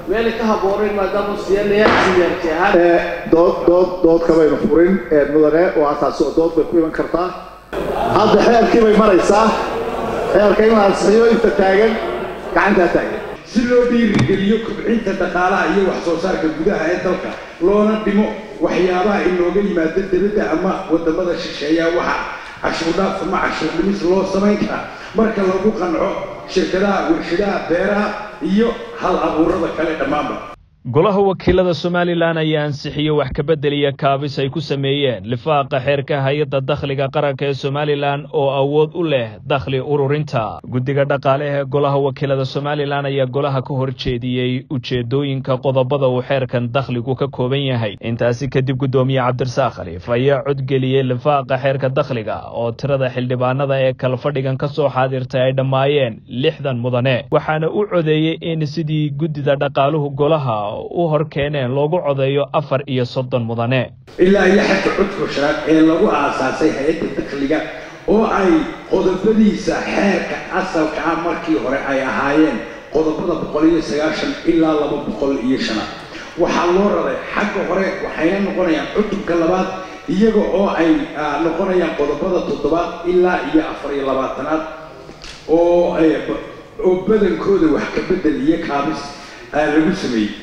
meelay ka habboonayn maadaama siyaanaya siyaarti ahaan dood dood dood kabaynu furin mudane waa taasi oo dood bay ku iman kartaa hadda xeerkii bay maraysaa xeerka in la ansixiyo inta taagan gacantaa taagan si loo dhiirigeliyo kobcinta dhaqaalaha iyo wax soo saarka gudaha ee dalka loona dhimo waxyaabaha inooga yimaada dibadda ama wadamada shisheeya waxa cashuurdhaaf ama cashuur dhimis loo samayn karaa marka lagu qanco shirkadaha warshadaha beeraha iyo hal abuurada kale dhammaanba golaha wakiilada somalilan ayaa ansixiyey wax kabedel iyo kaabis ay ku sameeyeen lifaaqa xeerka hay-adda dakhliga qaranka ee somalilan oo awood u leh dakhli ururinta guddiga dhaqaale ee golaha wakiilada somalilan ayaa golaha ka horjeediyey ujeedooyinka qodobada uu xeerkan dakhligu ka kooban yahay intaasi kadib guddoomiye cabdirasaaq khaliif ayaa codgeliyey lifaaqa xeerka dakhliga oo tirada xildhibaanada ee kalfadhigan ka soo xaadirtay ay dhammaayeen lixdan mudane waxaana u codeeyey in sidii guddida dhaqaaluhu golaha u hor keeneen loogu codeeyo afar iyo soddon mudane ilaa iyo xagga codka shanaad ee lagu aasaasay hay-adda dakhliga oo ay qodobadiisa xeerka asalka ah markii hore ay ahaayeen qodobada boqol iyo sagaashan ilaa laba boqol iyo shanaad waxaa loo raray xagga hore waxayna noqonayaan cutubka labaad iyaga oo ay noqonayaan qodobada toddobaad ilaa iyo afar iyo labaatanaad oo oo badankooda wax ka bedel iyo kaabis lagu sameeyey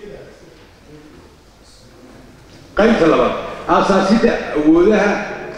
qaybta labaad aasaasidda awoodaha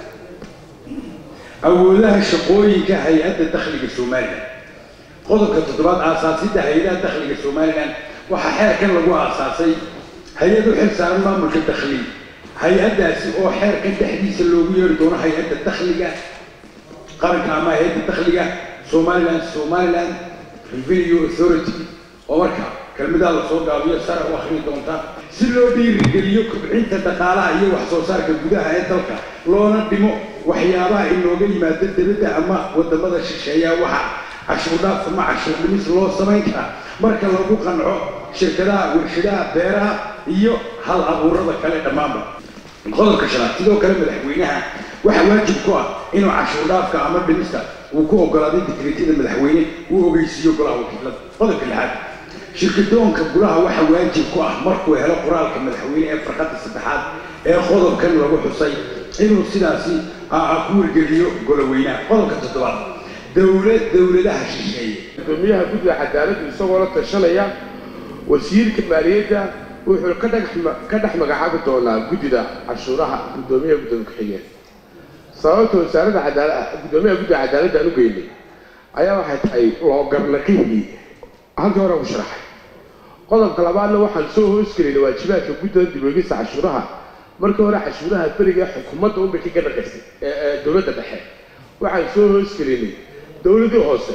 awoodaha shaqooyinka hay-adda dakhliga somalilan qodobka toddobaad aasaasidda hay-adaha dakhliga somalilan waxaa xeerkan lagu aasaasay hay-ad u xil saaran maamulka dakhli hay-addaasi oo xeerkan dhexdiisa loogu yeeri doono hay-adda dakhliga qaranka ama hay-adda dakhliga somaliland somaliland revenue authority oo markaa kelmadaha lasoo gaabiyo sare u akhri doonta si loo dhiirigeliyo kobcinta dhaqaalaha iyo wax soo saarka gudaha ee dalka loona dhimo waxyaabaha inooga yimaada dibadda ama wadamada shisheeya waxa cashuurdhaaf ama cashuur dhimis loo samayn karaa marka lagu qanco shirkadaha warshadaha beeraha iyo hal abuurada kale dhammaanba qodobka shanaad sidoo kale madaxweynaha waxa waajib ku ah inuu cashuurdhaafka ama dhimista uu ku ogolaaday digreetyada madaxweyne uu ogeysiiyo golaha wakiilada qodobka lixaad shirkadoonka gulaha waxa waajib ku ah markuu helo qoraalka madaxweyne ee farqada saddexaad ee qodobkan lagu xusay inuu sidaasi ku wargeliyo goloweynaha qodobka toddobaad dowlad dowladaha shisheeye gudoomiyaha guddiga cadaaladdu isagoo la tashanaya wasiirka maaliyadda wuxuu ka dhex ka dhex magacaabi doonaa guddida cashuuraha guddoomiyaha gudoomiye ku-xigeen sababta wasaaradda cadaala guddoomiyaha guddiga cadaaladda aan u geynay ayaa waxay tahay loogarnaqihii halkii hore ku sharaxay qodobka labaadna waxaan soo hoosgelinay waajibaadka guddida dibogista cashuuraha markii hore cashuuraha beriga xukuumadda unbay ka ganaqaysay ee dowladda dhexe waxaan soo hoosgelinay dowladii hoose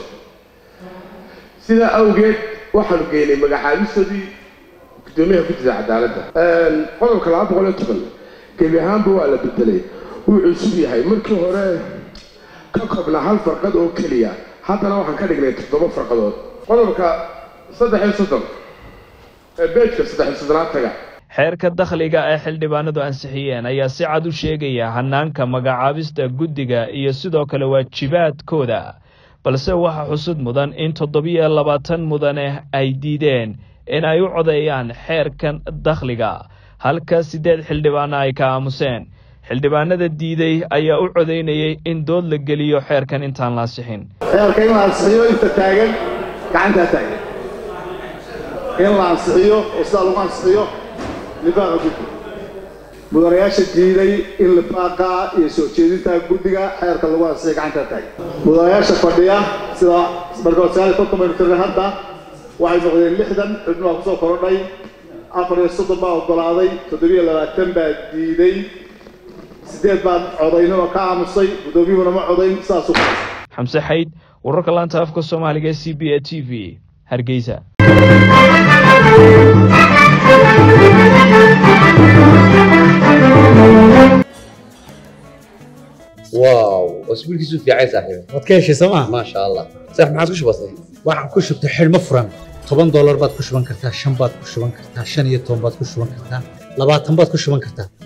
sidaa awgeed waxaanu geynay magacaabistoodii guddoomiyaha guddida cadaaladda qodobka laba boqol iyo toban gebi ahaanba waa la bedelay wuu cusub yahay markii hore ka koobnaa hal farqad oo keliya haddana waxaan ka dhignay toddoba farqadood qodobka saddex iyo soddon ee beejka saddex iyo soddonaad taga xeerka dakhliga ee xildhibaanadu ansixiyeen ayaa si cad u sheegaya hanaanka magacaabista guddiga iyo sidoo kale waajibaadkooda balse waxaa xusud mudan in toddobiyo labaatan mudane ay diideen in ay u codeeyaan xeerkan dakhliga halka siddeed xildhibaana ay ka aamuseen xildhibaanada diiday ayaa u codeynayay in dood la geliyo xeerkan intaan la ansixin xeerka in la ansixiyo inta taagan gacantaa taagan in la ansixiyo oo sidaa lagu ansixiyo lifaaqa guddiga mudanayaasha diiday in lifaaqa iyo soo jeedinta guddiga xeerka lagu ansixiyo gacantaa taagan mudanayaasha fadhiya sida markood sagaal iyo konton baynu tirnay hadda waxay noqdeen lixdan xubno baa kusoo korodhay afar iyo soddon baa oggolaaday toddobiyo labaatan baa diiday sideed baan codaynaba ka aamusay guddoomiyuhuna ma codayn sidaasuu xamse xayd wararka laanta afka soomaaliga ee c b a t v hargeysa واو اسبوعك في عايز صاحبي waad ka heshay sooma ما شاء الله صح ما عاد بسيط waxaan ku shubtay xidhmo furan toban doolar baad ku shuban kartaa shan baad ku shuban kartaa shan iyo toban baad ku shuban kartaa labaatan baad ku shuban kartaa